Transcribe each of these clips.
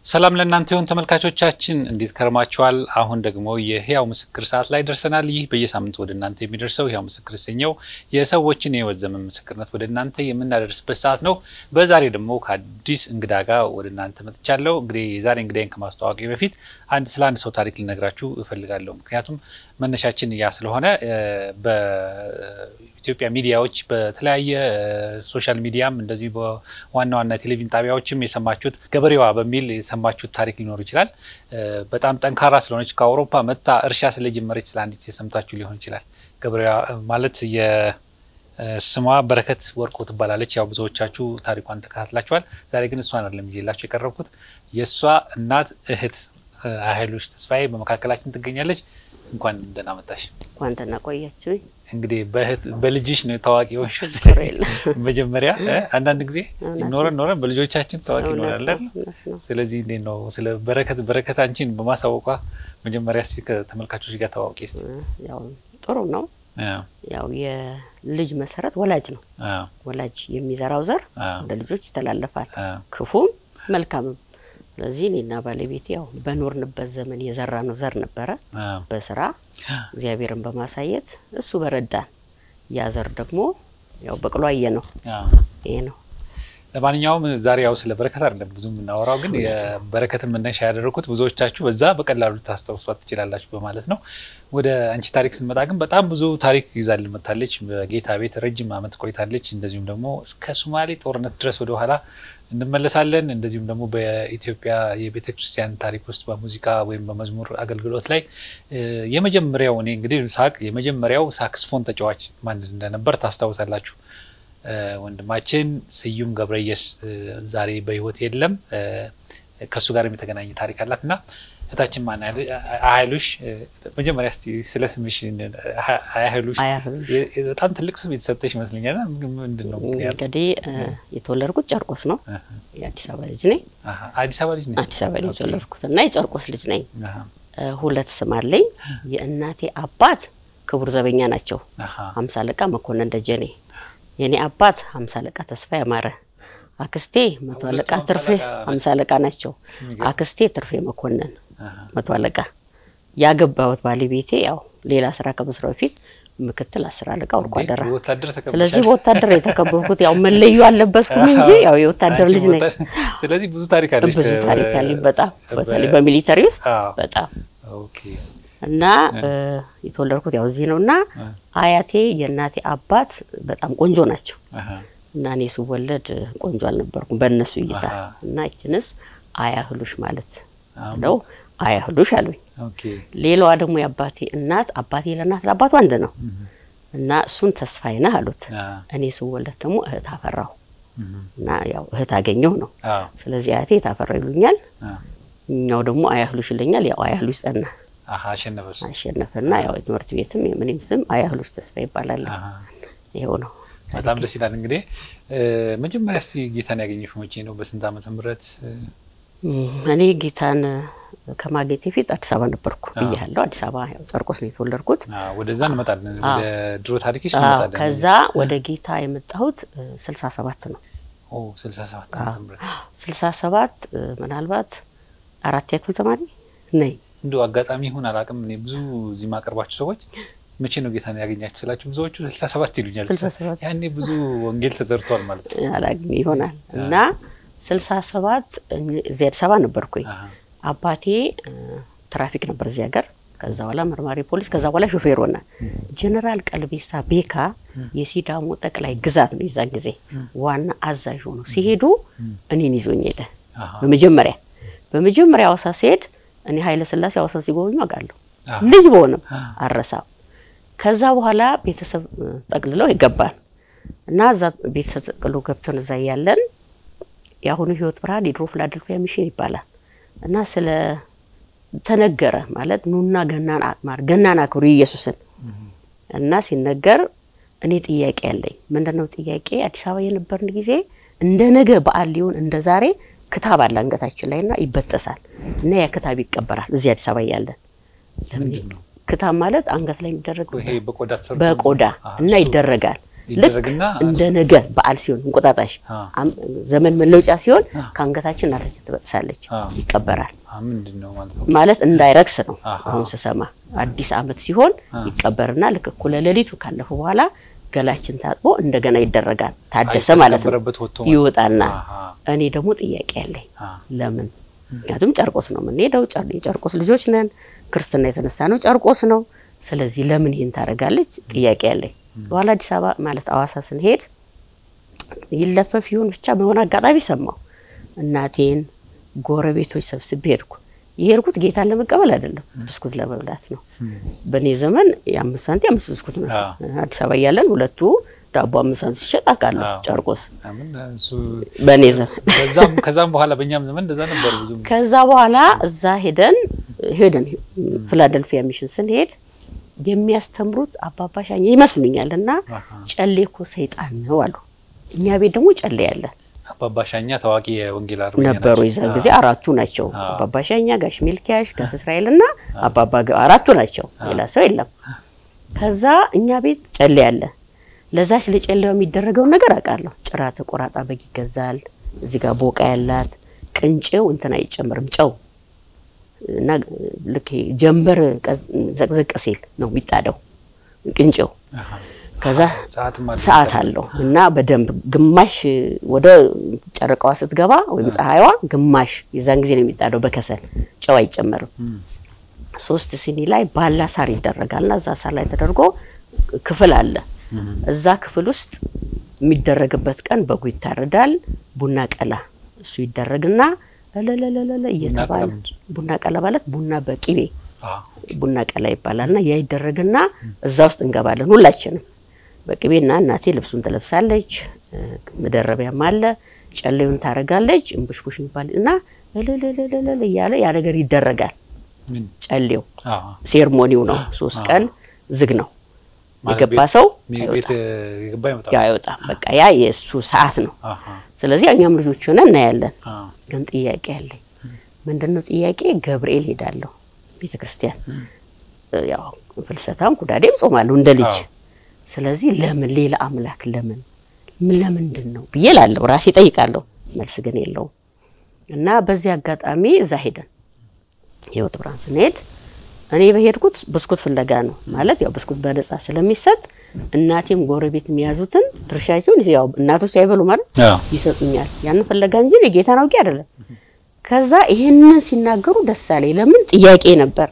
ሰላም ለእናንተ ይሁን ተመልካቾቻችን፣ እንዴት ከርማችኋል? አሁን ደግሞ የህያው ምስክር ሰዓት ላይ ደርሰናል። ይህ በየሳምንቱ ወደ እናንተ የሚደርሰው ህያው ምስክር የተሰኘው የሰዎችን የህይወት ዘመን ምስክርነት ወደ እናንተ የምናደርስበት ሰዓት ነው። በዛሬ ደግሞ ከአዲስ እንግዳ ጋር ወደ እናንተ መጥቻለሁ። እንግዲህ የዛሬ እንግዳይን ከማስተዋወቂ በፊት አንድ ስለ አንድ ሰው ታሪክ ልነግራችሁ እፈልጋለሁ። ምክንያቱም መነሻችን ያ ስለሆነ በኢትዮጵያ ሚዲያዎች በተለያየ ሶሻል ሚዲያም እንደዚህ በዋና ዋና ቴሌቪዥን ጣቢያዎችም የሰማችሁት ገበሬዋ በሚል የሰማችሁት ታሪክ ሊኖር ይችላል። በጣም ጠንካራ ስለሆነች ከአውሮፓ መጥታ እርሻ ስለጀመረች ስለ አንዲት የሰምታችሁ ሊሆን ይችላል። ገበሬዋ ማለት የስሟ በረከት ወርቆ ትባላለች። ያው ብዙዎቻችሁ ታሪኳን ተከታትላችኋል። ዛሬ ግን እሷን አይደለም ይዤላችሁ የቀረብኩት የእሷ እናት እህት ሀይሎች ተስፋዬ በመካከላችን ትገኛለች። እንኳን ደህና መጣሽ። እንኳን ደህና ቆያችሁኝ። እንግዲህ በልጅሽ ነው ታዋቂ ሆንሽ። መጀመሪያ አንዳንድ ጊዜ ኖረን ኖረን በልጆቻችን ታዋቂ እንሆናለን። ስለዚህ እንዴት ነው ስለ በረከት በረከት አንቺን በማሳወቋ መጀመሪያ እስኪ ከተመልካቾች ጋር ታዋቂ ስ ያው ጥሩ ነው። ያው የልጅ መሰረት ወላጅ ነው። ወላጅ የሚዘራው ዘር ወደ ልጆች ይተላለፋል፣ ክፉም መልካምም። ስለዚህ እኔና ባለቤቴ ያው በኖርንበት ዘመን የዘራ ነው ዘር ነበረ። በስራ እግዚአብሔርን በማሳየት እሱ በረዳን ያ ዘር ደግሞ ያው በቅሎ አየ ነው። ይሄ ነው። ለማንኛውም ዛሬ ያው ስለ በረከት አይደለም ብዙ የምናወራው፣ ግን የበረከትን መነሻ ያደረኩት ብዙዎቻችሁ በዛ በቀላሉ ልታስታውሷት ትችላላችሁ በማለት ነው። ወደ አንቺ ታሪክ ስንመጣ ግን በጣም ብዙ ታሪክ ይዛልን መታለች። በጌታ ቤት ረጅም ዓመት ቆይታለች። እንደዚሁም ደግሞ እስከ ሶማሌ ጦርነት ድረስ ወደኋላ እንመለሳለን። እንደዚሁም ደግሞ በኢትዮጵያ የቤተ ክርስቲያን ታሪክ ውስጥ በሙዚቃ ወይም በመዝሙር አገልግሎት ላይ የመጀመሪያው እኔ እንግዲህ ሳቅ የመጀመሪያው ሳክስፎን ተጫዋች ማን እንደነበር ታስታውሳላችሁ። ወንድማችን ስዩም ገብረየስ ዛሬ በሕይወት የለም። ከእሱ ጋር የተገናኘ ታሪክ አላት እና እህታችን ማን አያህሉሽ፣ መጀመሪያ እስቲ ስለ ስምሽ አያህሉሽ። በጣም ትልቅ ስም የተሰጠሽ ይመስለኛል። ምንድን ነው ምክንያቱ? እንግዲህ የተወለድኩት ጨርቆስ ነው። የአዲስ አበባ ልጅ ነኝ። አዲስ አበባ ልጅ ነኝ። አዲስ አበባ ልጅ የተወለድኩት እና የጨርቆስ ልጅ ነኝ። ሁለት ስም አለኝ። የእናቴ አባት ክቡር ዘበኛ ናቸው፣ ሀምሳ አለቃ መኮንን ደጀኔ። የእኔ አባት ሀምሳ አለቃ ተስፋ ያማረ አክስቴ መቶ አለቃ ትርፌ ሀምሳ አለቃ ናቸው። አክስቴ ትርፌ መኮንን መቶ አለቃ። ያገባሁት ባለቤቴ ያው ሌላ ስራ ከመስራው በፊት ምክትል አስር አለቃ ወርቁ አደራ። ስለዚህ በወታደር የተከበብኩት ያው መለዩ አለበስኩም እንጂ ያው የወታደር ልጅ ነኝ። ስለዚህ ብዙ ታሪክ አለሽ። ብዙ ታሪክ አለኝ በጣም በተለይ በሚሊተሪ ውስጥ በጣም እና የተወለድኩት ያው እዚህ ነው እና አያቴ የእናቴ አባት በጣም ቆንጆ ናቸው እና እኔ ስወለድ ቆንጆ አልነበርኩም በእነሱ እይታ እና ይችንስ አያህሉሽ ማለት ነው አያህሉሽ አሉኝ። ሌላዋ ደግሞ የአባቴ እናት አባቴ ለእናት ለአባቱ አንድ ነው እና እሱን ተስፋዬ ነህ አሉት። እኔ ስወለድ ደግሞ እህት አፈራሁ እና ያው እህት አገኘሁ ነው። ስለዚህ አያቴ የታፈራው ይሉኛል፣ እኛው ደግሞ አያህሉሽ ይለኛል። ያው አያህሉሽ ጸና አሸነፈና ያው የትምህርት ቤትም የምንም ስም አያህሉሽ ተስፋ ይባላል። ይኸው ነው። በጣም ደስ ይላል። እንግዲህ መጀመሪያ እስቲ ጌታን ያገኘሽው መቼ ነው? በስንት ዓመተ ምህረት? እኔ ጌታን ከማግኘቴ ፊት አዲስ አበባ ነበርኩ ብያለሁ። አዲስ አበባ ያው ጨርቆስ ነው የተወለድኩት። ወደዛ እንመጣለን፣ ወደ ድሮ ታሪክሽ እንመጣለን። ከዛ ወደ ጌታ የመጣሁት ስልሳ ሰባት ነው። ስልሳ ሰባት ዓመተ ምህረት ስልሳ ሰባት ምናልባት አራት ያክል ተማሪ ነኝ። እንዲሁ አጋጣሚ ይሁን አላውቅም። እኔ ብዙ እዚህ ማቀርባቸው ሰዎች መቼ ነው ጌታን ያገኛችሁ ስላችሁ ብዙዎቹ ስልሳ ሰባት ይሉኛል። ያኔ ብዙ ወንጌል ተዘርቷል ማለት ነው አላግኝ ይሆናል እና ስልሳ ሰባት እዚህ አዲስ አበባ ነበርኩኝ። አባቴ ትራፊክ ነበር እዚህ ሀገር። ከዛ በኋላ መርማሪ ፖሊስ፣ ከዛ በኋላ ሾፌር ሆነ። ጀነራል ቀልቤሳ ቤካ የሲዳሞ ጠቅላይ ግዛት ነው የዛን ጊዜ ዋና አዛዥ ሆኖ ሲሄዱ እኔን ይዞኝ ሄደ። በመጀመሪያ በመጀመሪያ ሐዋሳ ሲሄድ እኔ ኃይለ ሥላሴ ሐዋሳ ሲጎበኙ አውቃለሁ ልጅ በሆነም አረሳም። ከዛ በኋላ ቤተሰብ ጠቅልለው ይገባል እና እዛ ቤተሰብ ጠቅልሎ ገብተን እዛ እያለን የአሁኑ ህይወት ብርሃን የድሮ ፊላደልፊያ ሚሽን ይባላል እና ስለ ተነገረ ማለት ኑና ገናን አክማር ገናን አክብሩ ኢየሱስን እና ሲነገር እኔ ጥያቄ ያለኝ ምንድነው ጥያቄ አዲስ አበባ የነበርን ጊዜ እንደ ነገ በዓል ሊሆን እንደ ዛሬ ክታብ አለ አንገታችን ላይ እና ይበጠሳል እና ያ ክታብ ይቀበራል እዚህ አዲስ አበባ እያለን ለምን ክታብ ማለት አንገት ላይ የሚደረግ በቆዳ እና ይደረጋል ልክ ይደረግና እንደ ነገ በዓል ሲሆን እንቁጣጣሽ አ። አም- ዘመን መለወጫ ሲሆን ከአንገታችን እናታችን ትበጥሳለች፣ አ። ይቀበራል። አ፣ ምንድን ነው ማለት ነው? ማለት እንዳይረክስ ነው። አሃ። አሁን ስሰማ አዲስ ዓመት ሲሆን ይቀበርና ልክ እኩለ ሌሊቱ ካለፈ በኋላ ገላችን ታጥቦ እንደገና ይደረጋል። ታደሰ አይ፣ ማለት ነው። ከተቀበረበት ወጥቶ ማለት ነው። ይወጣና አሃ። እኔ ደግሞ ጥያቄ ያለኝ አ፣ ለምን? ምክንያቱም ጨርቆስ ነው የምንሄደው። ጨር- የጨርቆስ ልጆች ነን። ክርስትና የተነሳ ነው ጨርቆስ ነው። ስለዚህ ለምን ይህን ታደርጋለች? ጥያቄ ያለኝ። በኋላ አዲስ አበባ ማለት አዋሳ ስንሄድ ይለፈፍ ይሁን ብቻ በሆነ አጋጣሚ ሰማሁ። እናቴን ጎረቤቶች ሰብስቤ ሄድኩ። የሄድኩት ጌታን ለመቀበል አይደለም፣ ብስኩት ለመብላት ነው። በእኔ ዘመን የአምስት ሳንቲም አምስት ብስኩት ነው። አዎ። አዲስ አበባ እያለን ሁለቱ ዳቦ አምስት ሳንቲም ሲሸጥ አውቃለሁ። አዎ። ጨርቆስ አምን እሱ በእኔ ዘመን ከዛም ከዛም በኋላ በእኛም ዘመን እንደዛ ነበር ብዙ ከዛ በኋላ እዛ ሄደን ሄደን ፊላደልፊያ ሚሽን ስንሄድ የሚያስተምሩት አባባ ሻኛ ይመስሉኛል እና አሃ። ጨሌ እኮ ሰይጣን ነው አሉ። እኛ ቤት ደግሞ ጨሌ ያለ አባባ ሻኛ ታዋቂ የወንጌል አርበኛ ነበሩ። ናቸው። የዛን አ፣ ጊዜ አራቱ ናቸው። አዎ። አባባ ሻኛ፣ ጋሽ ሚልኪያሽ፣ ጋሽ እስራኤል እና አባባ ገ- አራቱ ናቸው። ሌላ ሰው የለም። ከዛ እኛ ቤት ጨሌ ያለ ለዛች ለጨሌው የሚደረገውን ነገር አውቃለሁ። ጭራ ተቆራጣ በግ ይገዛል። እዚህ ጋር ቦቃ ያላት ቅንጬው እንትን አይጨምርም ጨው እና ልክ ይሄ ጀንበር ቀዝ- ዘቅዘቅ ሲል ነው የሚጣደው ቅንጬው። አሃ። ከዛ ሰዓትም አለ። ሰዓት አለው እና በደንብ ግማሽ ወደ ጨረቃዋ ስትገባ ወይም ፀሐይዋ ግማሽ የዛን ጊዜ ነው የሚጣደው በከሰል ጨው አይጨመርም። ሶስት ሲኒ ላይ ባላ ሳር ይደረጋልና እዛ ሳር ላይ ተደርጎ ክፍል አለ። እዛ ክፍል ውስጥ የሚደረግበት ቀን በጉ ይታረዳል። ቡና ቀላ እሱ ይደረግና እለለለለ እየተባለ ቀላ ምንድን ቡና ቀላ ማለት ቡና በቂቤ አ፣ ቡና ቀላ ይባላልና ያ ይደረግና እዛ ውስጥ እንገባለን ሁላችንም በቅቤና እናቴ ልብሱን ትለብሳለች። እ፣ መደረቢያም አለ። ጨሌውን ታረጋለች። እምቡሽቡሽ ይባል እና እልልልልል እያለ ያ ነገር ይደረጋል። ምን ጨሌው አ፣ ሴርሞኒው ነው። ሶስት ቀን ዝግ ነው። ማለት የገባ ቤት- ሰው ቤት አይወጣም። የገባ ይመጣል። ያው አይወጣም። በቃ ያ የእሱ ሰዓት ነው። አሃ። ስለዚህ እኛም ልጆች ሆነ እናያለን። አ፣ ግን ጥያቄ አለኝ። ምንድን ነው ጥያቄ? ገብርኤል ሄዳለሁ ቤተ ክርስቲያን ያው ፍልሰታም ኩዳዴም ጾማለሁ እንደ ልጅ። አዎ። ስለዚህ ለምን ሌላ አምላክ ለምን ምን ለምንድን ነው ብዬ ላለሁ ራሴ ጠይቃለሁ። መልስ ግን የለውም። እና በዚህ አጋጣሚ እዛ ሄደን ህይወት ብርሃን ስንሄድ እኔ በሄድኩት ብስኩት ፍለጋ ነው። ማለት ያው ብስኩት በነጻ ስለሚሰጥ እናቴም ጎረቤት የሚያዙትን ድርሻቸውን ያው እናቶች አይበሉ ማለት አዎ። ይሰጡኛል። ያንን ፍለጋ እንጂ የጌታን አውቄ አይደለም። ከዛ ይህንን ሲናገሩ ደስ አለኝ። ለምን ጥያቄ ነበር።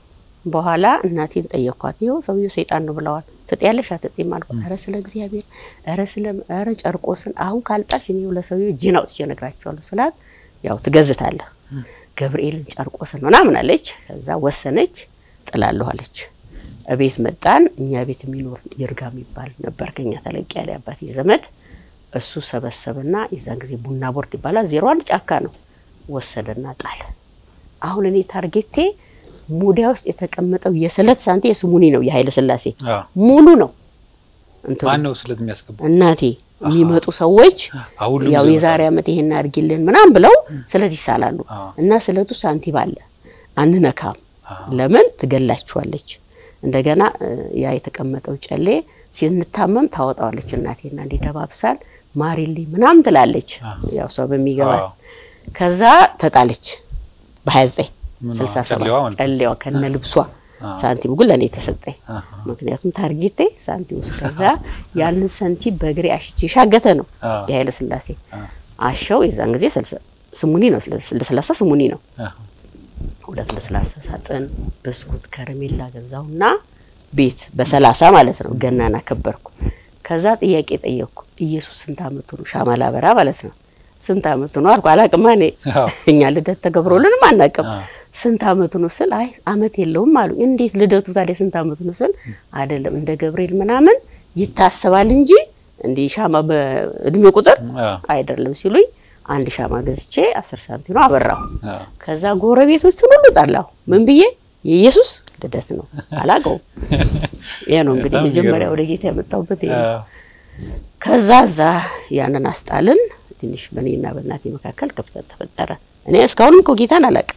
በኋላ እናቴን ጠየኳት። ይኸው ሰውዬው ሰይጣን ነው ብለዋል። ትጥያለሽ አትጥይም አልኩ። ኧረ ስለ እግዚአብሔር ኧረ ስለ ኧረ ጨርቆስን አሁን ካልጣሽ እኔ ለሰውዬው እጄን አውጥቼ እነግራቸዋለሁ ስላት ያው ትገዝታለህ ገብርኤልን ጨርቆስን ምናምን አለች። ከዛ ወሰነች ጥላለሁ አለች። እቤት መጣን። እኛ ቤት የሚኖር ይርጋ የሚባል ነበር ከኛ ተለቅ ያለ አባቴ ዘመድ እሱ ሰበሰብና የዛን ጊዜ ቡና ቦርድ ይባላል። ዜሮ አንድ ጫካ ነው ወሰደና ጣለ። አሁን እኔ ታርጌቴ ሙዲያ ውስጥ የተቀመጠው የስለት ሳንቲ የስሙኒ ነው የኃይለ ሥላሴ አዎ። ሙሉ ነው እንትኑ ማን ነው ስለት የሚያስገባው? እናቴ የሚመጡ ሰዎች አዎ፣ ሁሉም ያው ይዘው የዛሬ ዓመት ይሄን አድርጊልን ምናምን ብለው ስለት ይሳላሉ አዎ። እና ስለቱ ሳንቲም አለ አንነካም። አዎ። ለምን ትገላችኋለች። እንደገና እ፣ ያ የተቀመጠው ጨሌ ስንታመም ታወጣዋለች እናቴና እንዲ ደባብሳን ማሪልኝ ምናምን ትላለች። አዎ። ያው እሷ በሚገባት አዎ። ከዛ ተጣለች በ29 ምኗ? 67 ጨሌዋ ማለት ነው? ጨሌዋ ከነ ልብሷ አዎ። ሳንቲሙ ግን ለእኔ ተሰጠኝ። አሃ። ምክንያቱም ታርጌቴ ሳንቲም ውስጥ ከዛ ያንን ሳንቲም በእግሬ አሽቼ ሻገተ ነው አዎ። የኃይለ ሥላሴ አዎ። አሸው የዛን ጊዜ ስልሳ- ስሙኒ ነው ስለ- ለስላሳ ስሙኒ ነው። አሃ። ሁለት ለስላሳ ሳጥን ብስኩት ከረሜላ ገዛውና ቤት በሰላሳ ማለት ነው ገናን አከበርኩ። ከዛ ጥያቄ ጠየቅኩ። ኢየሱስ ስንት አመቱ ነው? ሻማ ላበራ ማለት ነው። ስንት አመቱ ነው አልኩ። አላቅማ እኔ አዎ። እኛ ልደት ተገብሮልንም አናቅም። አዎ። ስንት አመቱ ነው ስል አይ አመት የለውም አሉ። እንዴት ልደቱ ታዲያ ስንት አመቱ ነው ስል አይደለም እንደ ገብርኤል ምናምን ይታሰባል እንጂ እንዲህ ሻማ በእድሜ ቁጥር አዎ። አይደለም ሲሉኝ አንድ ሻማ ገዝቼ አስር ሳንቲም ነው አበራሁ። አዎ። ከዛ ጎረቤቶቹን ሁሉ ጠላሁ። ምን ብዬ የኢየሱስ ልደት ነው አላውቀውም። ይሄ ነው እንግዲህ በጣም መጀመሪያ የሚገርም። ወደ ጌታ የመጣሁበት ይሄ ነው። አዎ። ከዛ እዛ ያንን አስጣልን። ትንሽ በእኔና በእናቴ መካከል ክፍተት ተፈጠረ። እኔ እስካሁንም እኮ ጌታን አላውቅም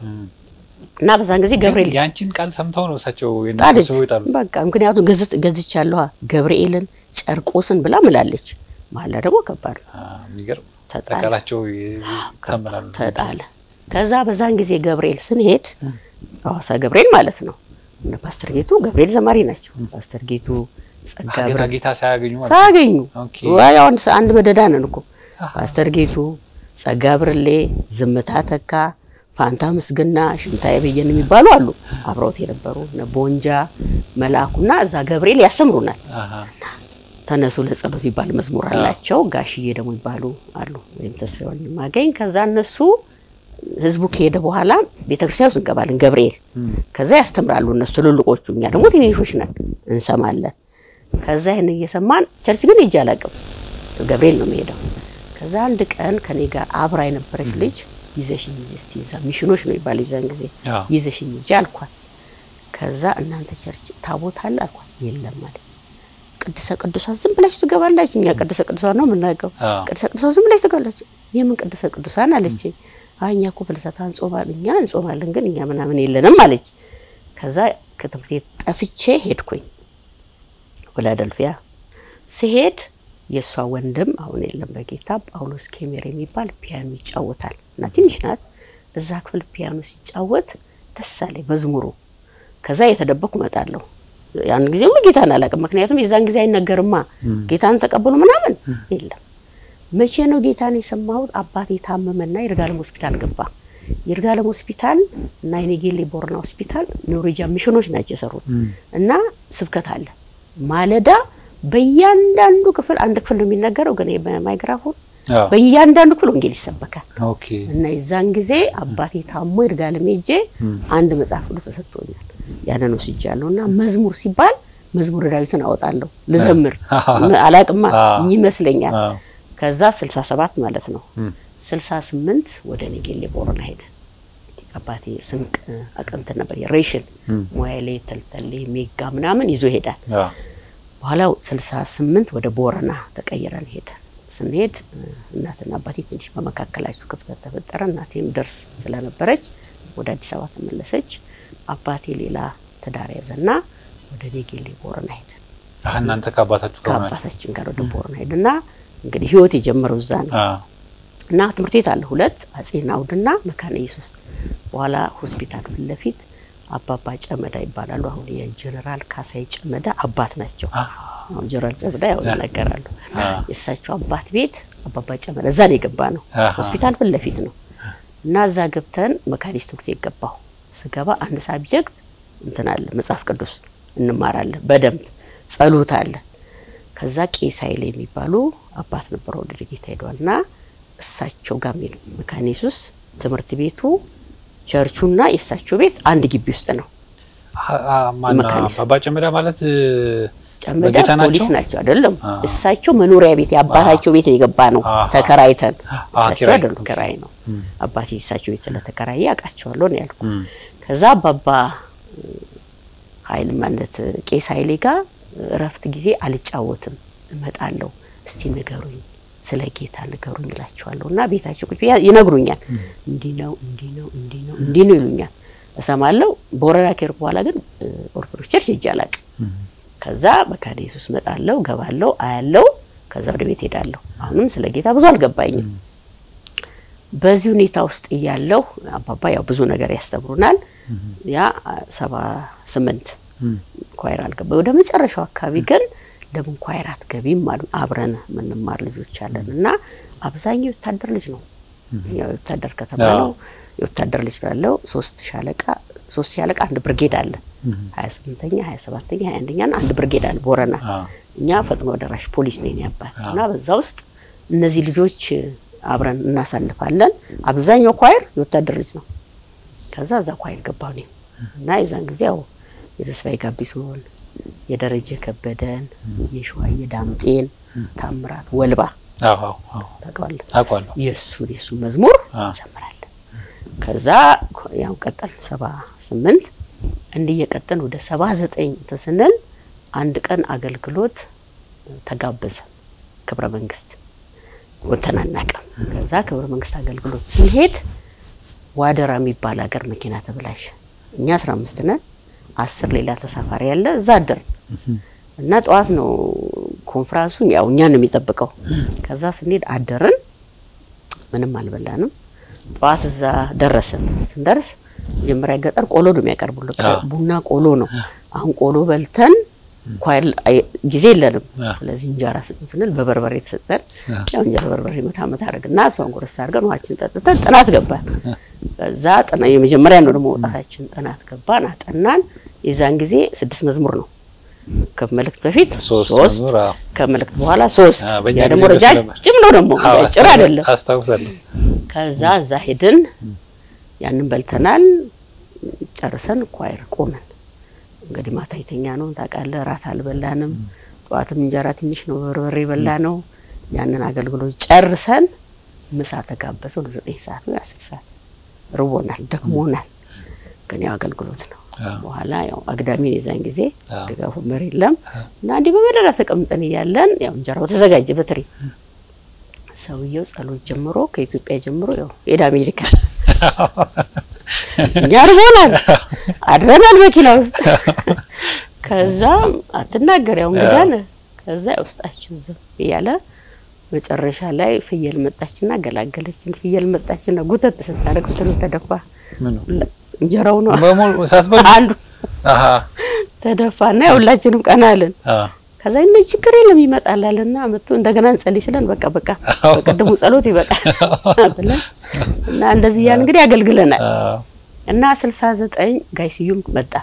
እና በዛን ጊዜ ገብርኤል ያንቺን ቃል ሰምተው ነው እሳቸው ጣለች የነሱ ይጣሉ። በቃ ምክንያቱም ገዝት ገዝቻለሁ ገብርኤልን ጨርቆስን ብላ ምላለች። መሀላ ደግሞ ከባድ ነው። የሚገርም ተጣለ። ተቃላቸው ተመላሉ ተጣለ። ከዛ በዛን ጊዜ ገብርኤል ስንሄድ ሐዋሳ ገብርኤል ማለት ነው። እነ ፓስተር ጌቱ ገብርኤል ዘማሪ ናቸው። ፓስተር ጌቱ ጸጋ ጌታ ብርሃን ጌታ ሳያገኙ ማለት ነው። ሳያገኙ ኦኬ። ዋይ አሁን አንድ መደዳ ነን እኮ ፓስተር ጌቱ ጸጋ ብርሌ፣ ዝምታ ተካ፣ ፋንታ ምስግና፣ ሽንታዬ በየነ የሚባሉ አሉ አብረውት የነበሩ እነ ቦንጃ መልአኩና እዛ ገብርኤል ያስተምሩናል። አሃ። ተነሱ ለጸሎት ይባል መዝሙር አላቸው። ጋሽዬ ደግሞ ይባሉ አሉ ወይም ተስፋ ወንድማገኝ። ከዛ እነሱ ህዝቡ ከሄደ በኋላ ቤተክርስቲያን ውስጥ እንገባለን ገብርኤል። ከዛ ያስተምራሉ እነሱ ትልልቆቹ፣ እኛ ደግሞ ትንንሾች ነን እንሰማለን። ከዛ ይህን እየሰማን ቸርች ግን ሄጄ አላውቅም፣ ገብርኤል ነው የምሄደው። ከዛ አንድ ቀን ከኔ ጋር አብራ የነበረች ልጅ ይዘሽኝ እስቲ እዛ ሚሽኖች ነው ይባል ይዛን ጊዜ አዎ። ይዘሽኝ ሂጂ አልኳት። ከዛ እናንተ ቸርች ታቦት አለ አልኳት። የለም አለች። ቅድሰ ቅዱሳን ዝም ብላችሁ ትገባላችሁ። እኛ ቅድሰ ቅዱሳን ነው የምናውቀው። አዎ። ቅድሰ ቅዱሳን ዝም ብላችሁ ትገባላችሁ። የምን ቅድሰ ቅዱሳን አለች። አይ እኛ እኮ ፍልሰታ እንጾማለን፣ እኛ እንጾማለን፣ ግን እኛ ምናምን የለንም አለች። ከዛ ከትምህርት ቤት ጠፍቼ ሄድኩኝ ፊላደልፊያ። ስሄድ የእሷ ወንድም አሁን የለም በጌታ ጳውሎስ ኬሜር የሚባል ፒያኖ ይጫወታል እና ትንሽ ናት። እዛ ክፍል ፒያኖ ሲጫወት ደስ አለኝ መዝሙሩ። ከዛ የተደበኩ እመጣለሁ። ያን ጊዜ ሁሉ ጌታን አላውቅም፣ ምክንያቱም የዛን ጊዜ አይነገርማ ጌታን ተቀበሉ ምናምን የለም። መቼ ነው ጌታን የሰማሁት? አባቴ ታመመና ይርጋለም ሆስፒታል ገባ። ይርጋለም ሆስፒታል እና የኔጌሌ ቦርና ሆስፒታል ኖርዌጂያን ሚሽኖች ናቸው የሰሩት እና ስብከት አለ ማለዳ በእያንዳንዱ ክፍል አንድ ክፍል ነው የሚነገረው፣ ግን በማይክራፎን አዎ። በእያንዳንዱ ክፍል ወንጌል ይሰበካል። ኦኬ። እና የዛን ጊዜ አባቴ ታሞ ይርጋለም ሄጄ አንድ መጽሐፍ ቅዱስ ተሰጥቶኛል። ያንን ወስጃለሁ እና መዝሙር ሲባል መዝሙረ ዳዊትን አወጣለሁ ልዘምር አላቅማ አዎ። ይመስለኛል። አዎ። ከዛ 67 ማለት ነው 68 ወደ ኔጌሌ ቦረና ሄደ። አባቴ ስንቅ አቅምት ነበር የሬሽን ሞያሌ ተልተሌ ሜጋ ምናምን ይዞ ይሄዳል። አዎ። በኋላ 68 ወደ ቦረና ተቀይረን ሄደ። ስንሄድ እናትና አባቴ ትንሽ በመካከላቸው ክፍተት ተፈጠረ። እናቴም ደርስ ስለነበረች ወደ አዲስ አበባ ተመለሰች። አባቴ ሌላ ትዳር ያዘና ወደ ኔጌሌ ቦረና ሄደ። አህ እናንተ ከአባታችሁ ጋር ሆናችሁ? ከአባታችን ጋር ወደ ቦረና ሄድና እንግዲህ ህይወት የጀመረው እዛ ነው። አዎ። እና ትምህርት ቤት አለ ሁለት አጼ ናውድና መካነ ኢየሱስ። በኋላ ሆስፒታል ፊት ለፊት አባባ ጨመዳ ይባላሉ። አሁን የጀነራል ካሳይ ጨመዳ አባት ናቸው። አሁን ጀነራል ጨመዳ ያው ይናገራሉ። የእሳቸው አባት ቤት አባባ ጨመዳ እዛ ነው የገባ ነው። አሃ። ሆስፒታል ፊት ለፊት ነው። እና እዛ ገብተን መካኒስት ትምህርት ቤት ገባሁ። ስገባ አንድ ሳብጀክት እንትን አለ መጽሐፍ ቅዱስ እንማራለን በደንብ ጸሎት አለ። ከዛ ቄስ ኃይሌ የሚባሉ አባት ነበረ ወደ ጌታ ሄደዋል እና እሳቸው ጋር ሄዱ። መካነ ኢየሱስ ትምህርት ቤቱ ቸርቹና የእሳቸው ቤት አንድ ግቢ ውስጥ ነው። አ- አ- ማነው? መካኒስ። አባ ጨመዳ ማለት ጨመዳ በጌታ ናቸው? ፖሊስ ናቸው አይደለም። አ። እሳቸው መኖሪያ ቤት የአባታቸው ቤት የገባ ነው አሃ። ተከራይተን። አ፣ እሳቸው ኪራይ። አይደሉም ኪራይ ነው። አባቴ እሳቸው ቤት ስለተከራየ አውቃቸዋለሁ ነው ያልኩ። እም፣ ከዛ አባባ ኃይል ማለት ቄስ ኃይሌ ጋር እረፍት ጊዜ አልጫወትም እመጣለሁ፣ እስቲ ንገሩኝ፣ ስለ ጌታ ንገሩኝ እላቸዋለሁ። እና ቤታቸው ቁጭ ብዬ ይነግሩኛል። እንዲህ ነው እንዲህ ነው እንዲህ ነው እንዲህ ነው ይሉኛል፣ እሰማለሁ። ቦረና ከሄድኩ በኋላ ግን እ፣ ኦርቶዶክስ ቸርች ሄጄ አላውቅም። ከዛ መካነ ኢየሱስ እመጣለሁ፣ ገባለሁ፣ አያለሁ። ከዛ ወደ ቤት ሄዳለሁ። አሁንም ስለ ጌታ ብዙ አልገባኝም። በዚህ ሁኔታ ውስጥ እያለሁ አባባ ያው ብዙ ነገር ያስተምሩናል። ያ ሰባ ስምንት ኳይር አልገባ ወደ መጨረሻው አካባቢ ግን ለምን ኳይር አትገቢም አሉ። አብረን የምንማር ልጆች አለን እና አብዛኛው የወታደር ልጅ ነው። ያው የወታደር ከተማ ነው። የወታደር ልጅ ነው ያለው። ሶስት ሻለቃ ሶስት ሻለቃ አንድ ብርጌድ አለ። ሀያ ስምንተኛ ሀያ ሰባተኛ ሀያ አንደኛ ና አንድ ብርጌድ አለ ቦረና። አዎ። እኛ ፈጥኖ ደራሽ ፖሊስ ነን ያባት እና በዛ ውስጥ እነዚህ ልጆች አብረን እናሳልፋለን። አብዛኛው ኳይር የወታደር ልጅ ነው። ከዛ እዛ ኳይር ገባሁ እኔም እና የዛን ጊዜ ያው የተስፋዬ ጋቢሶን፣ የደረጀ ከበደን፣ የሸዋዬ ዳምጤን፣ ታምራት ወልባ አዎ፣ አዎ፣ አዎ። ታውቀዋለህ? አውቃለሁ። የእሱን የእሱን መዝሙር አዎ። እንዘምራለን። ከዛ ያው ቀጠል ሰባ ስምንት እንዲህ እየቀጠል ወደ ሰባ ዘጠኝ እንትን ስንል አንድ ቀን አገልግሎት ተጋበዘ ክብረ መንግስት ወጥተን አናውቅም። ከዛ ክብረ መንግስት አገልግሎት ስንሄድ ዋደራ የሚባል ሀገር መኪና ተበላሸ። እኛ አስራ አምስት ነን፣ አስር ሌላ ተሳፋሪ ያለ እዛ አደርን እና ጠዋት ነው ኮንፍራንሱ ያው እኛን ነው የሚጠብቀው። ከዛ ስንሄድ አደርን፣ ምንም አልበላንም። ጠዋት እዛ ደረስን። ስንደርስ መጀመሪያ ገጠር ቆሎ ነው የሚያቀርቡሉ። ቡና ቆሎ ነው። አሁን ቆሎ በልተን ኳይል ጊዜ የለንም። ስለዚህ እንጀራ ስጡን ስንል በበርበሬ የተሰጠን ያው እንጀራ በርበሬ መታ መታ አድርግና እሷን ጎረስ አድርገን ውሃችን ጠጥተን ጥናት ገባን። ከዛ ጥና የመጀመሪያ ነው ደግሞ መውጣታችን ጥናት ገባን፣ አጠናን። የዛን ጊዜ ስድስት መዝሙር ነው ከመልእክት በፊት ሶስት ከመልእክት በኋላ ሶስት ያ ደግሞ ረጃጅም ነው ደግሞ ጭር አይደለም። አስታውሳለሁ። ከዛ እዛ ሄድን ያንን በልተናል። ጨርሰን ኳይር ቆመን እንግዲህ ማታ የተኛ ነው ታውቃለህ። ራት አልበላንም። ጠዋትም እንጀራ ትንሽ ነው በርበሬ በላ ነው። ያንን አገልግሎት ጨርሰን ምሳ ተጋበዘው ለዘጠኝ ሰዓት ወይ አስር ሰዓት ርቦናል፣ ደክሞናል። ግን ያው አገልግሎት ነው። በኋላ ያው አግዳሚ የዛን ጊዜ ድጋፉ መሪ የለም እና እንዲህ በመደዳ ተቀምጠን እያለን ያው እንጀራው ተዘጋጀ በትሪ ሰውየው ጸሎት ጀምሮ ከኢትዮጵያ ጀምሮ ያው ሄደ አሜሪካ። እኛ ርቦናል፣ አድረናል መኪና ውስጥ። ከዛ አትናገር ያው እንግዳን ከዛ ውስጣችን ዝም እያለ መጨረሻ ላይ ፍየል መጣችና ገላገለችን። ፍየል መጣችና ጉተት ስታደርግ ፍትሉ ተደፋ። እንጀራው ነው አንዱ ተደፋና ሁላችንም ቀና አለን። ከዛ እነ ችግር የለም ይመጣላልና መጥቶ እንደገና እንጸልይ ስለን በቃ በቃ በቅድሙ ጸሎት ይበቃል ብለን እና እንደዚህ እያልን እንግዲህ አገልግለናል። እና ስልሳ ዘጠኝ ጋይ ስዩም መጣ።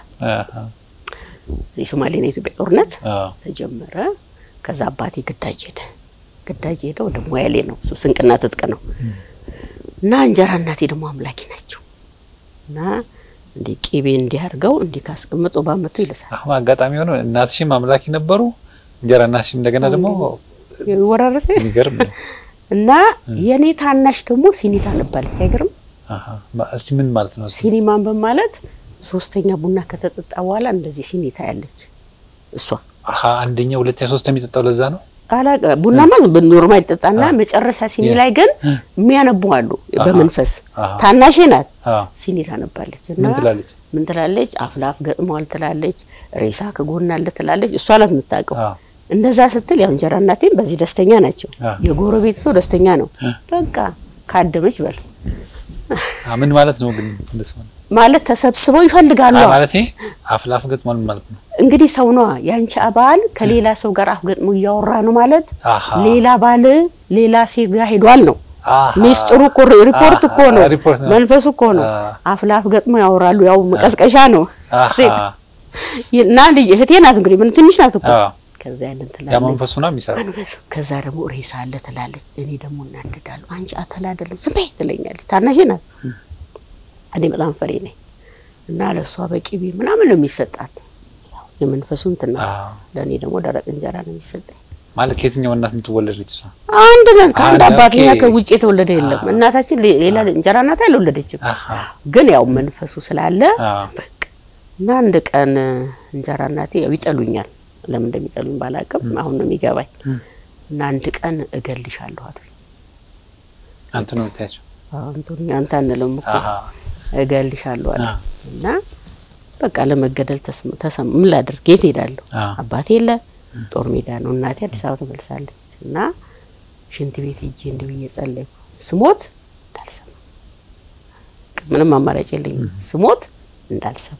የሶማሌና የኢትዮጵያ ጦርነት ተጀመረ። ከዛ አባቴ ግዳጅ ሄደ። ግዳጅ ሄደ ወደ ሞያሌ ነው እሱ ስንቅና ትጥቅ ነው። እና እንጀራ እናቴ ደግሞ አምላኪ ናቸው እና እንዲ ቂቤ እንዲህ አድርገው እንዲህ ካስቀምጡ ባመቱ ይልሳል። አሁን አጋጣሚ ሆኖ እናትሽም አምላኪ ነበሩ፣ እንጀራ እናትሽም እንደገና ደግሞ ይወራረሰ የሚገርም ነው። እና የኔ ታናሽ ደግሞ ሲኒታ ነባለች። አይገርም? እስቲ ምን ማለት ነው? ሲኒ ማንበብ ማለት ሶስተኛ ቡና ከተጠጣ በኋላ እንደዚህ ሲኒታ ያለች እሷ። አሀ አንደኛ፣ ሁለተኛ፣ ሶስት የሚጠጣው ለዛ ነው። አላቀ ቡናማ ኖርማል ይጠጣና መጨረሻ ሲኒ ላይ ግን የሚያነቡ አሉ። በመንፈስ ታናሼ ናት ሲኒ ታነባለች። እና ምን ትላለች? ምን ትላለች? አፍላፍ ገጥሟል ትላለች። ሬሳ ከጎን አለ ትላለች። እሷ ናት የምታውቀው። እንደዛ ስትል ያው እንጀራ እናቴም በዚህ ደስተኛ ናቸው። የጎረቤት ሰው ደስተኛ ነው። በቃ ካደመች በል ምን ማለት ነው ግን እንደሱ ማለት ተሰብስበው ይፈልጋሉ ማለት አፍላፍ ገጥሟል ማለት ነው። እንግዲህ ሰው ነዋ ያንቺ አባል ከሌላ ሰው ጋር አፍ ገጥሞ እያወራ ነው ማለት ሌላ ባል ሌላ ሴት ጋር ሄዷል ነው ሚስጥሩ እኮ ሪፖርት እኮ ነው መንፈሱ እኮ ነው። አፍላፍ ገጥሞ ያወራሉ። ያው መቀስቀሻ ነው ሴት እና ልጅ እህቴ ናት እንግዲህ ምን ትንሽ ናት እኮ ከዛ ያንን ትላለች። ያ መንፈሱ ነው የሚሰራው። ከዛ ደግሞ ሬሳ አለ ትላለች። እኔ ደግሞ እናደዳለሁ። አንቺ አተላ አይደለም ዝም በይ ትለኛለች። ታናሼ ናት። እኔ በጣም ፈሪ ነኝ እና ለእሷ በቂቤ ምናምን ነው የሚሰጣት። የመንፈሱ እንትን ነው። ለእኔ ደግሞ ደረቅ እንጀራ ነው የሚሰጠኝ። ማለት ከየትኛው እናት የምትወለድ እሷ? አንድ ነን ከአንድ አባት እኛ ከውጭ የተወለደ የለም። እናታችን ሌላ እንጀራ እናት አልወለደችም። ግን ያው መንፈሱ ስላለ እና አንድ ቀን እንጀራ እናቴ ያው ይጠሉኛል ለምን እንደሚጠሉኝ ባላቅም አሁን ነው የሚገባኝ። እና አንድ ቀን እገልሻለሁ አሉ። አንተ ነው የምታያቸው? አንቱኛ አንተ አንልም እኮ እገልሻለሁ አሉ። እና በቃ ለመገደል ተሰማ። ምን ላድርግ? የት ሄዳለሁ? አባቴ የለ ጦር ሜዳ ነው። እናቴ አዲስ አበባ ተመልሳለች። እና ሽንት ቤት ሄጄ እንዲህ ብዬ ጸለይኩ። ስሞት እንዳልሰማ ምንም አማራጭ የለኝም። ስሞት እንዳልሰማ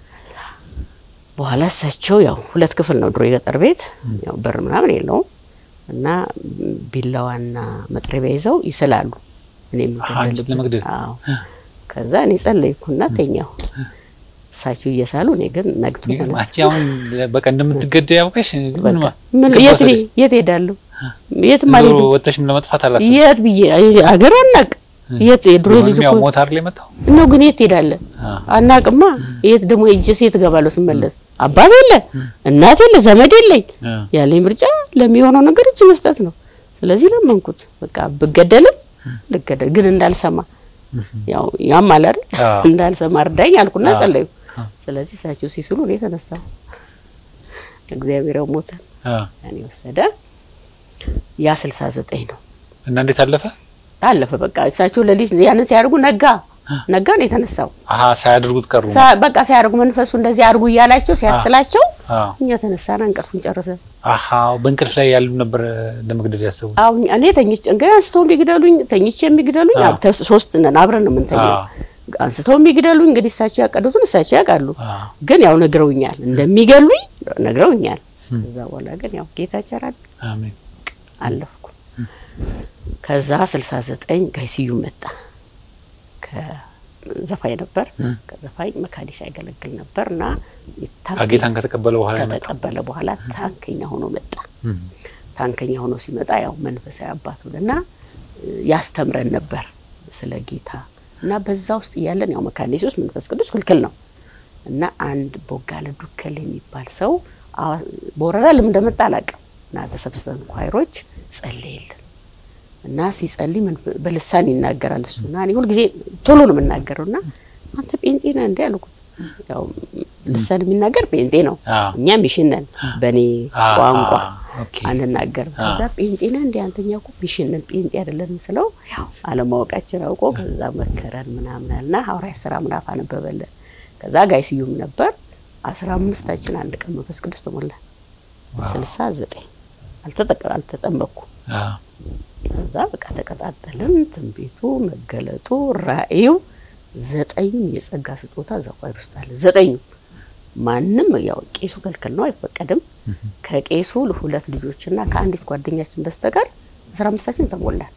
በኋላ እሳቸው ያው ሁለት ክፍል ነው ድሮ የገጠር ቤት ያው በር ምናምን የለውም እና ቢላዋና መጥረቢያ ይዘው ይስላሉ። እኔ የምገደልበት አዎ። ከዛ እኔ ጸለይኩና ተኛሁ። እሳቸው እየሳሉ እኔ ግን ነግቶ ተነሳ። አሁን በቃ እንደምትገደይ ያውቀሽ ምን ምን የት የት ሄዳለሁ? የት ማለት ወጥተሽም ለመጥፋት አላሰብም? የት ብዬ አገር አናቅ የት የድሮ ልጅ እኮ ሞታር ላይ መጣው ነው። ግን የት ሄዳለህ? አናቅማ። የት ደግሞ ሄጄስ የት እገባለሁ ስመለስ? አባት የለ እናት የለ ዘመድ የለኝ። ያለኝ ምርጫ ለሚሆነው ነገር እጅ መስጠት ነው። ስለዚህ ለመንኩት። በቃ ብገደልም ልገደል፣ ግን እንዳልሰማ ያው ያም አለ አይደል እንዳልሰማ እርዳኝ አልኩና ጸለይኩ። ስለዚህ እሳቸው ሲስሉ እኔ ተነሳሁ። እግዚአብሔር ያው ሞተን እኔ ወሰደ። ያ ስልሳ ዘጠኝ ነው እና እንዴት አለፈ? አለፈ በቃ እሳቸው ለሊት ያንን ሲያደርጉ ነጋ። ነጋ ነው የተነሳው። አሀ ሳያደርጉት ቀሩ። ሳ- በቃ ሲያደርጉ መንፈሱ እንደዚህ አድርጉ እያላቸው ሲያስላቸው አዎ። እኛ ተነሳና እንቅልፉን ጨረሰ። አሀ በእንቅልፍ ላይ ያሉ ነበር ለመግደል ያሰቡ። አሁን እኔ ተኝቼ እንግዲህ አንስተው የሚግደሉኝ ተኝቼ የሚግደሉኝ አዎ። አብ- ተስ- ሶስት ነን አብረን ነው የምንተኛው። አዎ። አንስተው የሚግደሉኝ እንግዲህ እሳቸው ያቀዱትን እሳቸው ያውቃሉ። አዎ። ግን ያው ነግረውኛል፣ እንደሚገሉኝ ነግረውኛል። ከዛ በኋላ ግን ያው ጌታ ቸራል አሜን። አለፍኩ። ከዛ 69 ጋይ ስዩም መጣ። ከዘፋኝ ነበር። ከዘፋኝ መካኒሳ ያገለግል ነበር እና አ ጌታን ከተቀበለ በኋላ የመጣው ከተቀበለ በኋላ ታንከኛ ሆኖ መጣ። እም። ታንከኛ ሆኖ ሲመጣ ያው መንፈሳዊ አባት እና ያስተምረን ነበር ስለ ጌታ እና በዛ ውስጥ እያለን ያው መካነ ኢየሱስ መንፈስ ቅዱስ ክልክል ነው እና አንድ ቦጋለ ዱከል የሚባል ሰው አዋ- በወረዳ ለምን እንደመጣ አላውቅም እና ተሰብስበን ኳይሮች ጸለየልን እና ሲጸልይ መንፈ- በልሳን ይናገራል እሱ እና እኔ ሁልጊዜ ቶሎ ነው የምናገረው እና አንተ ጴንጤ ነህ እንዴ አልኩት። ያው ልሳን የሚናገር ጴንጤ ነው፣ አዎ። እኛ ሚሽን ነን በእኔ አዎ፣ ቋንቋ ኦኬ። አንናገርም። ከዛ ጴንጤ ነህ እንዴ አንተኛ እኮ ሚሽን ነን ጴንጤ አይደለንም ስለው ያው አለማወቃችን አውቆ ከዛ መከረን ምናምን አለና ሐዋርያት ሥራ ምዕራፍ አነበበልን። ከዛ ጋይ ስዩም ነበር አስራ አምስታችን አንድ ቀን መንፈስ ቅዱስ ተሞላን። ስልሳ ዘጠኝ አልተጠቀ አልተጠመቅኩ አዎ። ከዛ በቃ ተቀጣጠልን። ትንቢቱ፣ መገለጡ፣ ራእዩ ዘጠኙም የጸጋ ስጦታ እዛ ኳይር ውስጥ አለ። ዘጠኙ ማንም ያው ቄሱ ክልክል ነው አይፈቀድም። ከቄሱ ሁለት ልጆችና ከአንዲት ጓደኛችን በስተቀር አስራ አምስታችን ተሞላን።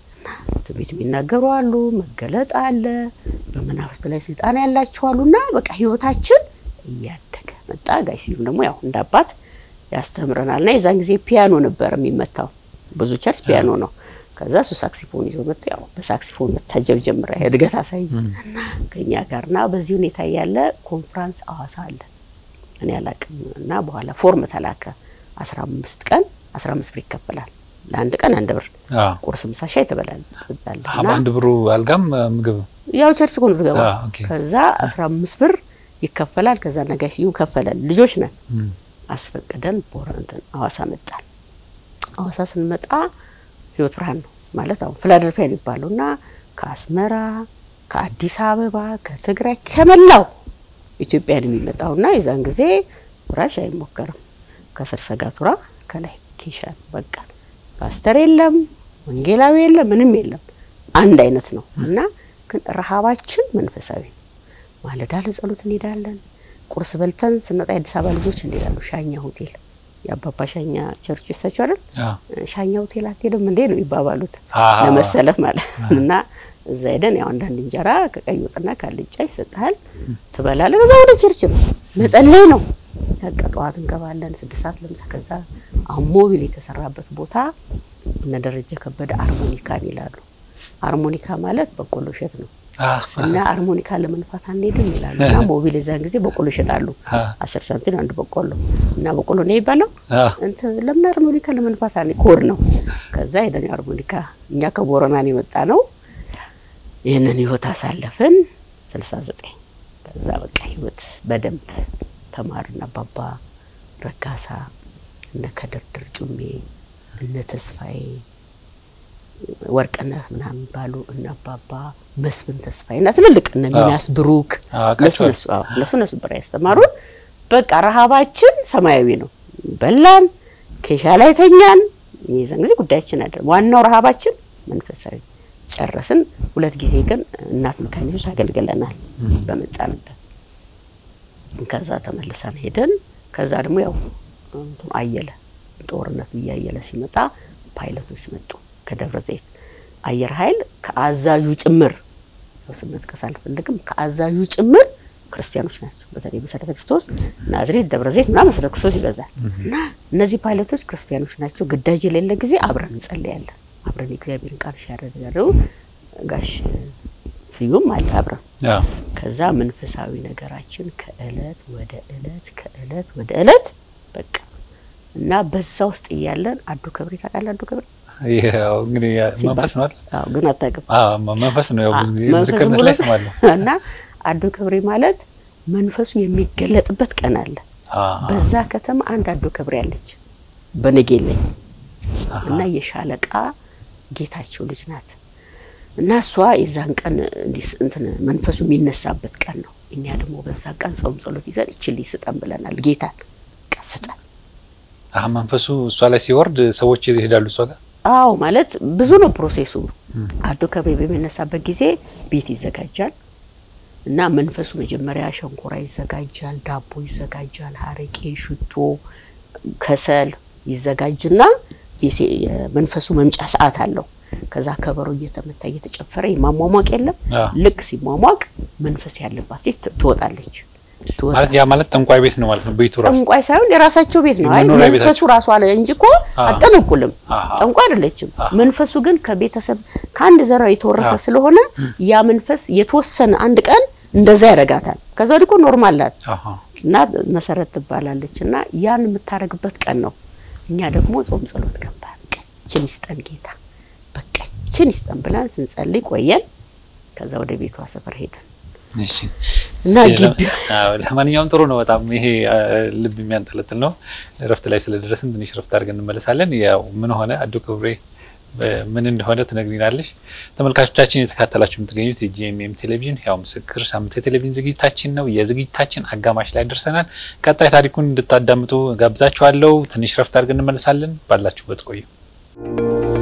ትንቢት የሚናገሩ አሉ፣ መገለጥ አለ፣ በመናፍስት ላይ ስልጣን ያላቸው አሉና በቃ ህይወታችን እያደገ መጣ። ጋይ ስዩም ደግሞ ያው እንደ አባት ያስተምረናል እና የዛን ጊዜ ፒያኖ ነበር የሚመታው። ብዙ ቸርች ፒያኖ ነው። ከዛ እሱ ሳክሲፎን ይዞ መጣ። ያው በሳክሲፎን መታጀብ ጀምረ እድገት አሳይ እና ከኛ ጋርና በዚህ ሁኔታ ያለ ኮንፍራንስ አዋሳ አለ እኔ አላቅም እና በኋላ ፎርም ተላከ። አስራ አምስት ቀን አስራ አምስት ብር ይከፈላል። ለአንድ ቀን አንድ ብር አዎ። ቁርስ፣ ምሳ፣ ሻይ ትበላለህ ትጠጣለህ አሀ እና በአንድ ብሩ አልጋም ምግብ ያው ቸርች እኮ ነው የምትገባው። አዎ፣ ኦኬ። ከዛ አስራ አምስት ብር ይከፈላል። ከዛ ነጋሽ ስዩም ከፈለን። ልጆች ነን እም። አስፈቅደን ቦረ እንትን አዋሳ መጣን። አዋሳ ስንመጣ ህይወት ብርሃን ነው ማለት አሁን ፊላደልፊያ የሚባለው እና ከአስመራ ከአዲስ አበባ ከትግራይ ከመላው ኢትዮጵያን የሚመጣው እና የዛን ጊዜ ብራሽ አይሞከርም። ከስር ሰጋቱራ ከላይ ኬሻ ነው በቃ ፓስተር የለም፣ ወንጌላዊ የለም፣ ምንም የለም። አንድ አይነት ነው እና ግን ረሃባችን መንፈሳዊ ነው። ማለዳ ለጸሎት እንሄዳለን። ቁርስ በልተን ስንወጣ የአዲስ አበባ ልጆች እንሄዳሉ ሻኛ ሆቴል የአባባ ሻኛ ቸርች ይሳቸው አይደል አዎ። ሻኛ ሆቴል አትሄድም እንዴ ነው ይባባሉት አዎ። ለመሰለህ ማለት ነው። እና እዛ ሄደን ያው አንዳንድ እንጀራ ከቀይ ወጥና ካልጫ ይሰጥሃል ትበላለህ። ከዛ ወደ ቸርች ነው መጸለይ ነው። በቃ ጠዋት እንገባለን ስድስት ሰዓት ለምሳ። ከዛ አሁን ሞቢል የተሰራበት ቦታ እነ ደረጀ ከበደ አርሞኒካን ይላሉ። አርሞኒካ ማለት በቆሎ እሸት ነው አዎ። እና አርሞኒካ ለመንፋት አንሄድም ይላሉ። እና ሞቢል የዛን ጊዜ በቆሎ ይሸጣሉ። አዎ። አስር ሳንቲም አንድ በቆሎ እና በቆሎ ነው ይባለው አዎ። እንትን ለምን አርሞኒካ ለመንፋት አለ ኮድ ነው። ከዛ ሄደን አርሞኒካ እኛ ከቦረናን የመጣ ነው። ይህንን ህይወት አሳለፍን 69 ከዛ በቃ ህይወት በደንብ ተማርን። አባባ ረጋሳ እነ ከድርድር ጩሜ እነ ተስፋዬ ወርቅነህ ምናምን ባሉ እነ አባባ መስፍን ተስፋዬ እና ትልልቅ እነ ሚናስ ብሩክ አዎ፣ እነሱ ቀጭቷል። እነሱ አዎ፣ እነሱ እነሱ ነበር ያስተማሩን። በቃ ረሃባችን ሰማያዊ ነው። በላን፣ ኬሻ ላይ ተኛን። የዛን ጊዜ ጉዳያችን አይደለም። ዋናው ረሃባችን መንፈሳዊ ጨረስን። ሁለት ጊዜ ግን እናት መካነ ኢየሱስ አገልግለናል በመጣንበት። ከዛ ተመልሰን ሄደን ከዛ ደግሞ ያው እንትኑ አየለ ጦርነቱ እያየለ ሲመጣ ፓይለቶች መጡ ከደብረ ዘይት አየር ኃይል ከአዛዡ ጭምር ያው ስም መጥቀስ አልፈልግም። ከአዛዡ ጭምር ክርስቲያኖች ናቸው። በተለይ መሰረተ ክርስቶስ ናዝሬት፣ ደብረ ዘይት ምናምን መሰረተ ክርስቶስ ይበዛል እና እነዚህ ፓይለቶች ክርስቲያኖች ናቸው። ግዳጅ የሌለ ጊዜ አብረን እንጸልያለን። አብረን የእግዚአብሔርን ቃል ሲያደርጋሉ ጋሽ ስዩም አለ አብረን አዎ። ከዛ መንፈሳዊ ነገራችን ከእለት ወደ እለት ከእለት ወደ እለት በቃ እና በዛ ውስጥ እያለን አዱ ከብሬ ታውቃለህ? አዱ ከብሬ ይሄ ያው እንግዲህ ያ ሲባል መንፈስ ነው አይደል? አዎ፣ ግን አታውቅም። አዎ፣ መንፈስ ነው። ያው ብዙ ጊዜ መንፈስ ምስክርነት ብሎ ላይ እሰማለሁ። እና አዶ ከብሬ ማለት መንፈሱ የሚገለጥበት ቀን አለ። አዎ። በዛ ከተማ አንድ አዶ ከብሬ አለች በነጌሌ እና የሻለቃ ጌታቸው ልጅ ናት። እና እሷ የዛን ቀን እንትን መንፈሱ የሚነሳበት ቀን ነው። እኛ ደግሞ በዛ ቀን ጾም ጸሎት ይዘን እችል ስጠን ብለናል። ጌታን ቀስጠን አህ መንፈሱ እሷ ላይ ሲወርድ ሰዎች ይሄዳሉ እሷ ጋር። አዎ ማለት ብዙ ነው ፕሮሴሱ። አዶ ከቤ በሚነሳበት ጊዜ ቤት ይዘጋጃል እና መንፈሱ መጀመሪያ ሸንኮራ ይዘጋጃል፣ ዳቦ ይዘጋጃል፣ ሀረቄ፣ ሽቶ፣ ከሰል ይዘጋጅና የመንፈሱ መምጫ ሰዓት አለው። ከዛ ከበሮ እየተመታ እየተጨፈረ የማሟሟቅ የለም። ልክ ሲሟሟቅ መንፈስ ያለባት ትወጣለች። ማለት ያ ማለት ጠንቋይ ቤት ነው ማለት ነው። ቤቱ ራሱ ጠንቋይ ሳይሆን የራሳቸው ቤት ነው። አይ መንፈሱ ራሱ አለ እንጂ እኮ አጠነቁልም። ጠንቋይ አይደለችም። መንፈሱ ግን ከቤተሰብ ከአንድ ዘራ የተወረሰ ስለሆነ ያ መንፈስ የተወሰነ አንድ ቀን እንደዛ ያደርጋታል። ከዛ ወዲህ እኮ ኖርማል ናት እና መሰረት ትባላለች እና ያን የምታደርግበት ቀን ነው። እኛ ደግሞ ጾም ጸሎት ገባን። ቀችን ይስጠን ጌታ በቀችን ይስጠን ብለን ስንጸልይ ቆየን። ከዛ ወደ ቤቷ ሰፈር ሄደን እና ግቢ ለማንኛውም ጥሩ ነው በጣም ይሄ ልብ የሚያንጠለጥል ነው። እረፍት ላይ ስለደረስን ትንሽ እረፍት አድርገን እንመለሳለን። ያው ምን ሆነ አዶ ክብሬ ምን እንደሆነ ትነግሪናለሽ። ተመልካቾቻችን የተካተላችሁ የምትገኙት የጂኤምኤም ቴሌቪዥን ያው ምስክር ሳምንት የቴሌቪዥን ዝግጅታችን ነው። የዝግጅታችን አጋማሽ ላይ ደርሰናል። ቀጣይ ታሪኩን እንድታዳምጡ ጋብዛችኋለሁ። ትንሽ እረፍት አድርገን እንመለሳለን። ባላችሁበት ቆዩ።